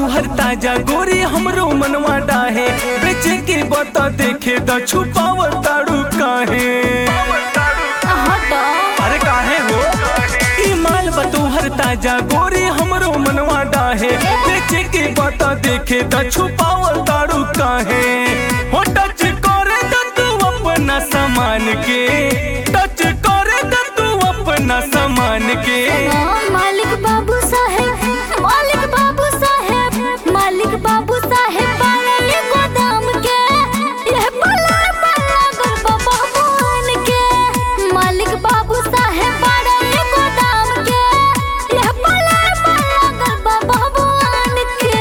तोहर ताजा गोरी हमरो मनवा डाहे बेचे के बता देखे द छुपावल ताड़ू काहे हटो अरे काहे हो ई माल बा तोहर ताजा गोरी हमरो मनवा डाहे बेचे के बता देखे द छुपावल ताड़ू काहे हो टच करे द तू अपना सामान के टच करे द तू अपना सामान के मालिक बाबू साहेब मालिक बाबू साहेब मालिक बाबू साहेब बारे गोदाम के यह पला पला गरबा भगवान के मालिक बाबू साहेब बारे गोदाम के यह पला पला गरबा भगवान के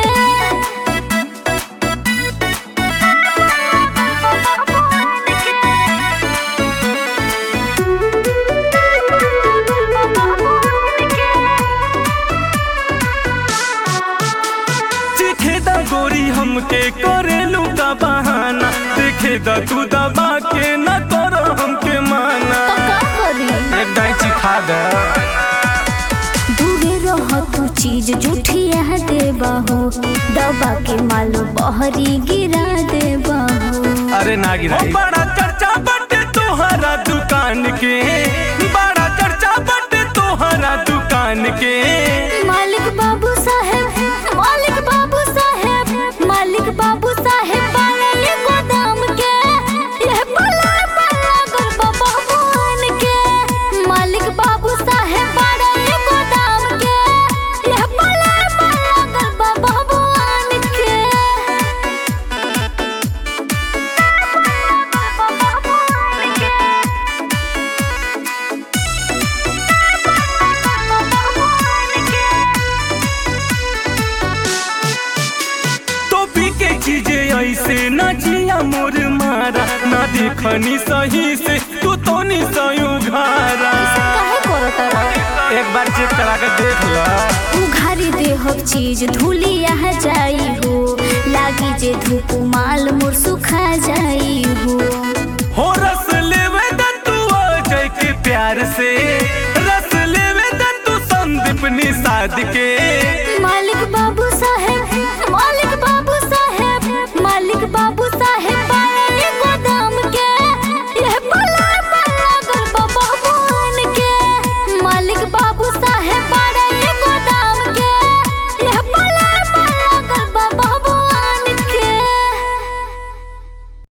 चिखे द गोरी हमके करेलू का बहाना देखे द तू दबा के न करो हमके माना तो का करी एक डाई चिखा दे दूरे रह तू चीज जूठिया दे बाहो दबा के मालो बहरी गिरा दे बाहो अरे ना गिराई बड़ा चर्चा बटे तोहरा दुकान के बड़ा चर्चा बटे तोहरा दुकान के मालिक बाबू साहेब मालिक बाबू साहेब मालिक बाबू साहेब बारे गोदाम के यह पला पला गरबा भगवान के मालिक बाबू साहेब बारे गोदाम के यह पला पला गरबा भगवान के तो पी के चीजें ऐसे न जिया मोर मारा ना देखनी सही से तू तो नहीं सयू घारा काहे करत रहा एक बार चेक करा के देख ला उघारी देहक चीज धूली यहाँ जाई हो लागी जे धूप माल मोर सुखा जाई हो हो रस लेवे द तू अजय के प्यार से रस लेवे द तू संदीप निषाद के मालिक